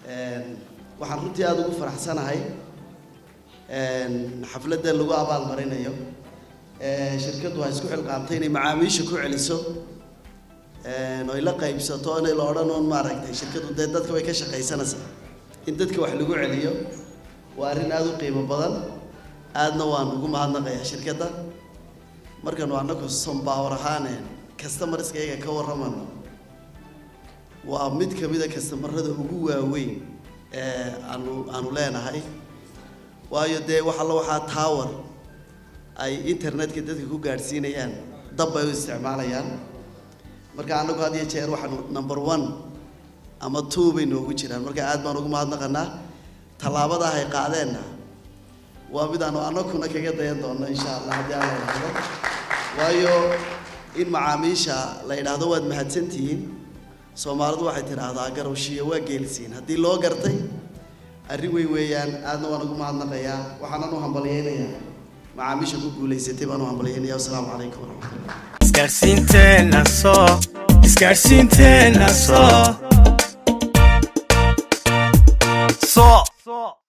waxaan runtii aada ugu faraxsanahay xafladda lagu abaalmarinayo shirkaddu waa isku xilqaamtay inay macaamiisha ku celiso oy la qaybsato inay la odhan oon maaragtay shirkaddu dee dadka way ka shaqaysanaysaa in dadka wax lagu celiyo waa arrin aada u qiimo badan aadna waan ugu mahadnaqayaa shirkadda markanu annagu sombaawar ahaane customarskayga ka warramano waa mid ka mid a kastamarada ugu waaweyn ee aanu aanu leenahay waayo dee wax alla waxaa tower ay internetka dadka ku gaadhsiinayaan dab bay u isticmaalayaan marka annagu had iyo jeer waxaanu number one ama two bay noogu jiraan marka aad baan ugu mahadnaqanaa tallaabada ay qaadeenna waa mid aanu annaguna kaga dayan doonno insha allah haddii aan la idhaahdo waayo in macaamiisha la yidhaahdo waad mahadsantihiin soomaalidu waxay tidhaahdaa garowshiya waa geelisiin haddii loo gartay arrin weyn weeyaan aadna waan ugu mahadnaqayaa waxaanan u hambalyaynayaa macaamiisha ku guulaysatay baan u hambalyaynaya wasalaamu calaykum waraxmatullah isgaarsiinteena soo isgaarsiinteena soo soo